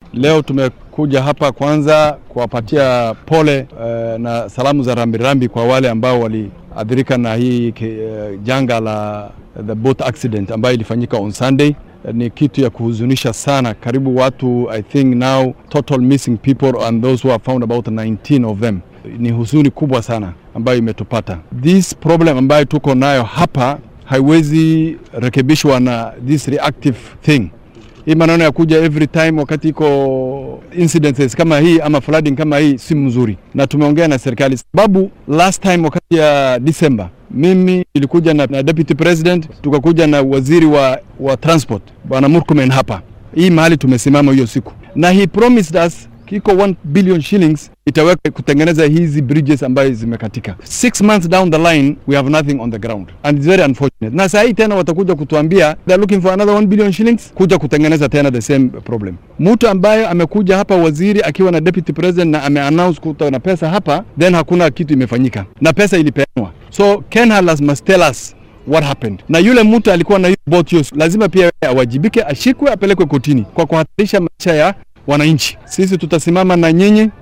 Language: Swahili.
Leo tumekuja hapa kwanza kuwapatia pole uh, na salamu za rambirambi kwa wale ambao waliathirika na hii uh, janga la the boat accident ambayo ilifanyika on Sunday. Ni kitu ya kuhuzunisha sana. Karibu watu I think now total missing people and those who are found about 19 of them. Ni huzuni kubwa sana ambayo imetupata. This problem ambayo tuko nayo hapa haiwezi rekebishwa na this reactive thing hii maneno ya kuja every time wakati iko incidences kama hii ama flooding kama hii si mzuri, na tumeongea na serikali sababu last time wakati ya December mimi nilikuja na, na deputy president tukakuja na waziri wa, wa transport bwana Murkomen hapa hii mahali tumesimama hiyo siku, na he promised us kiko 1 billion shillings itaweka kutengeneza hizi bridges ambayo zimekatika. Six months down the line we have nothing on the ground and it's very unfortunate. Na saa hii tena watakuja kutuambia they are looking for another 1 billion shillings kuja kutengeneza tena the same problem. Mtu ambaye amekuja hapa waziri akiwa na deputy president na ameannounce kuta na pesa hapa, then hakuna kitu imefanyika na pesa ilipeanwa. So Ken Halas must tell us what happened. Na yule mtu alikuwa na hiyo boat hiyo, lazima pia awajibike, ashikwe, apelekwe kotini kwa kuhatarisha maisha ya wananchi. Sisi tutasimama na nyinyi